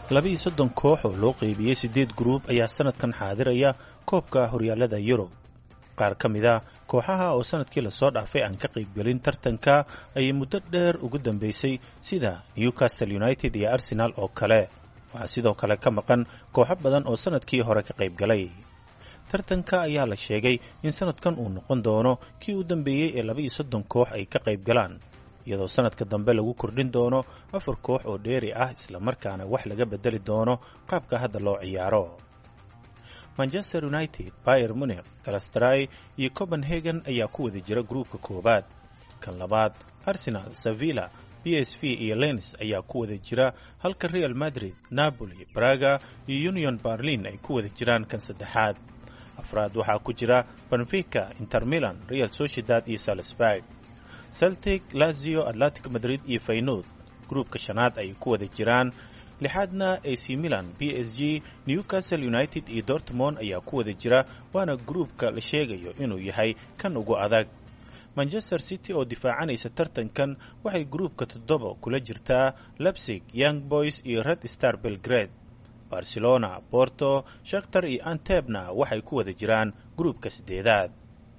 labiiyo soddon koox oo loo qeybiyey siddeed gruub ayaa sannadkan xaadiraya koobka horyaalada yurub qaar ka mid a kooxaha oo sannadkii lasoo dhaafay aan ka qaybgelin tartanka ayay muddo dheer ugu dambeysay sida newcastle united iyo arsenal oo kale waxaa sidoo kale ka maqan kooxo badan oo sannadkii hore ka qaybgalay tartanka ayaa la sheegay in sannadkan uu noqon doono kii u dambeeyey ee laba iyo soddon koox ay ka qayb galaan iyadoo sannadka dambe lagu kordhin doono afar koox oo dheeri ah islamarkaana wax laga bedeli doono qaabka hadda loo ciyaaro manchester united bayer munich galastray iyo copenhagen ayaa ku wada jira gruubka koowaad kan labaad arsenal sevilla b s v iyo lens ayaa ku wada jira halka real madrid napoli braga iyo union berlin ay ku wada jiraan kan saddexaad afraad waxaa ku jira benfica inter milan real sociedad iyo salisburg celtic lazio atlantic madrid iyo faynod gruubka shanaad ay ku wada jiraan lixaadna ac milan b s g newcastle united iyo dortmond ayaa ku wada jira waana gruubka la sheegayo inuu yahay kan ugu adag manchester city oo difaacanaysa tartankan waxay gruubka toddoba kula jirtaa lebsig young boys iyo red star belgrade barcelona borto shakhtar iyo antebna waxay ku wada jiraan gruubka siddeedaad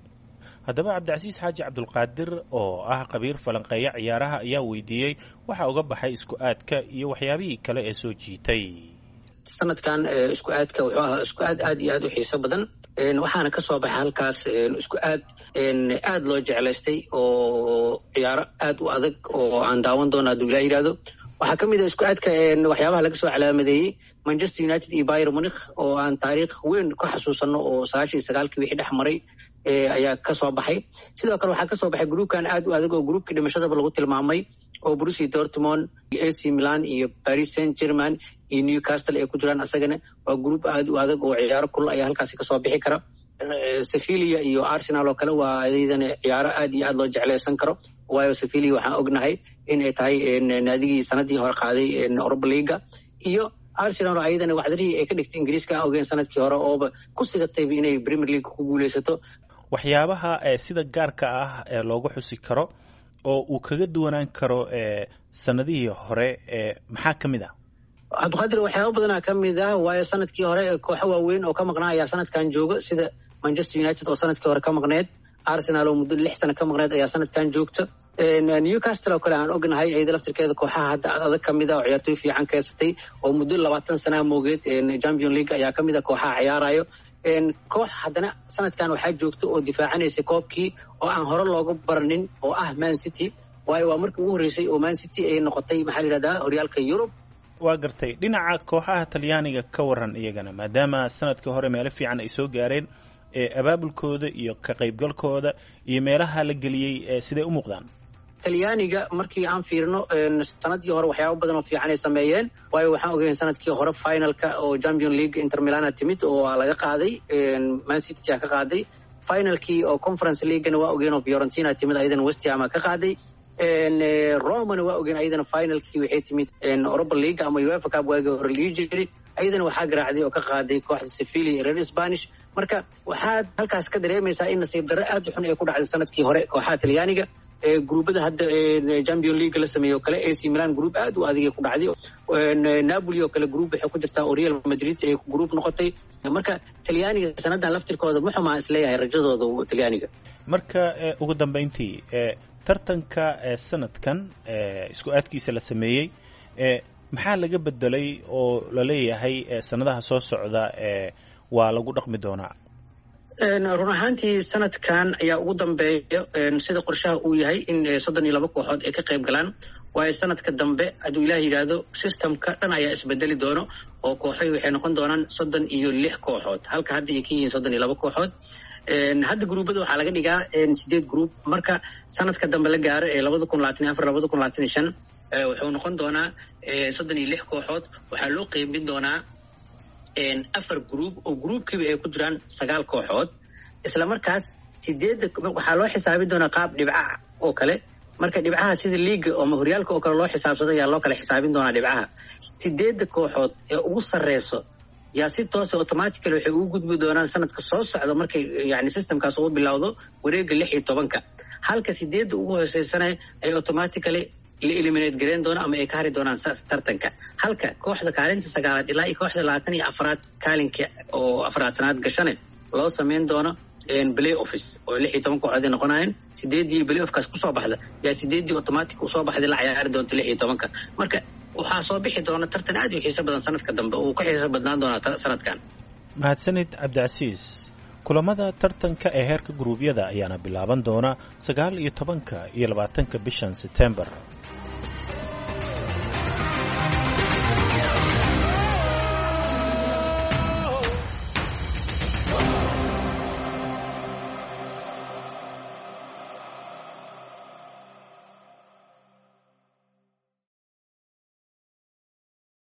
haddaba cabdicasiis xaaji cabdulqaadir oo ah qabiir falanqeeya ciyaaraha ayaa weydiiyey waxa uga baxay isku aadka iyo waxyaabihii kale ee soo jiitay sanadkan isku aadka wuxuu ahaa isku aad aad iyo aad u xiiso badan waxaana ka soo baxay halkaas isku aad aad loo jeclaystay oo ciyaaro aad u adag oo aan daawan doona hadduu ilaa yidhahdo waxaa ka mid ah isku aadka waxyaabaha laga soo calaamadeeyey manchester united iyo bayer munikh oo aan taariikh weyn ka xasuusanno oo sagaashan iyo sagaalkii wixii dhex maray ayaa ka soo baxay sidoo kale waxaa ka soo baxay gruubkan aad u adag oo gruubkii dhimashadaba lagu tilmaamay oo brusi dortmond iyo ac milan iyo paris saint german iyo newcastle ay ku jiraan asagana waa gruub aad u adag oo ciyaaro kulal ayaa halkaasi kasoo bixi kara sevilia iyo arsenal oo kale waa ayadana ciyaaro aad iyo aad loo jeclaysan karo waayo sevilia waxaan ognahay in ay tahay naadigii sanadii hore qaaday europa leaga iyo arsenal ayadana waxdarihii ay ka dhigtay ingiriiska aan ogeen sanadkii hore ooba ku sigatayba inay premier league ku guuleysato waxyaabaha sida gaarka ah ee loogu xusi karo oo uu kaga duwanaan karo sanadihii hore maxaa ka mid ah cabdiqaadir waxyaaba badanaa ka mid ah waayo sanadkii hore kooxo waaweyn oo ka maqnaa ayaa sanadkan jooga sida manchester united oo sanadkii hore ka maqneed arsenal oo muddo lix sano ka maqneed ayaa sanadkan joogta newcastle oo kale aan ognahay ayada laftirkeeda kooxaha hadda ad adag ka mid ah oo ciyaartoy fiican keysatay oo muddo labaatan sanaa moogeed champion league ayaa ka mid ah kooxaha ciyaarayo koox haddana sanadkan waxaa joogta oo difaacanaysa koobkii oo aan hore looga baranin oo ah man city waayo waa markii ugu horreysay oo man city ay noqotay maxaa la yidhahdaa horyaalka yurub waa gartay dhinaca kooxaha talyaaniga ka waran iyagana maadaama sanadkii hore meelo fiican ay soo gaareen abaabulkooda iyo ka qaybgalkooda iyo meelaha la geliyey siday u muuqdaan talyaaniga markii aan fiirino sanadii hore waxyaaba badan oo fiican ay sameeyeen waayo waxaan ogeyn sanadkii hore finalka oo champion league inter milana timid oo waa laga qaaday man city a ka qaaday finalkii oo conference leaguena waa ogeen oo fiorentina timid ayadana westhama ka qaaday romana waa ogeen ayadana finalkii waxay timid europa league ama uefa cup waagii hore lii jiri ayadana waxaa garaacday oo ka qaaday kooxda sevilla iyo reer spanish marka waxaad halkaas ka dareemaysaa in nasiib darro aad u xun ay ku dhacday sanadkii hore kooxaha talyaaniga gruubada hadda champion league la sameeyo o kale ac milan group aad u adigay ku dhacday napoli oo kale group waxay ku jirtaa oo real madrid ay group noqotay marka talyaaniga sanadan laftirkooda muxumaa isleeyahay rajadooda talyaaniga marka ugu dambeyntii tartanka sanadkan isku aadkiisa la sameeyey maxaa laga bedelay oo laleeyahay sanadaha soo socda waa lagu dhaqmi doonaa run ahaantii sanadkan ayaa ugu dambeeya sida qorshaha uu yahay in soddon iyo laba kooxood ay ka qayb galaan waayo sanadka dambe hadduu ilaah yidhaahdo systemka dhan ayaa isbedeli doono oo kooxoy waxay noqon doonaan soddon iyo lix kooxood halka hadda ay ka yihiin soddon iyo laba kooxood hadda gruubada waxaa laga dhigaa sideed gruub marka sanadka dambe la gaaro ee labada kun labaatan iyo afar labada kun labaatan iyo shan wuxuu noqon doonaa soddon iyo lix kooxood waxaa loo qeybin doonaa afar gruub oo gruubkiiba ay ku jiraan sagaal kooxood isla markaas sideedda waxaa loo xisaabin doonaa qaab dhibca oo kale marka dhibcaha sida liiga ama horyaalka oo kale loo xisaabsado ayaa loo kala xisaabin doonaa dhibcaha sideedda kooxood ee ugu sarreyso yaa si toosa automatically waxay ugu gudbi doonaan sanadka soo socda markay yani systemkaas ugu bilowdo wareega lix iyo tobanka halka sideedda ugu hooseysana ay automatically la eliminate gareyn doono ama ay ka hari doonaan tartanka halka kooxda kaalinta sagaalaad ilaa iyo kooxda labaatan iyo afraad kaalinka oo afraatanaad gashane loo sameyn doono play office oo lix iyo toban kooxood ay noqonayeen sideedii play offkaas kusoo baxda yaa sideedii automatic usoo baxday la cayaari doonta lix iyo tobanka marka waxaa soo bixi doona tartan aad u xiiso badan sanadka dambe uu ka xiiso badnaan doonaa sanadkan mahadsanid cabdicasiis kulamada tartanka ee heerka guruubyada ayaana bilaaban doona sagaal iyo tobanka iyo labaatanka bishan setembar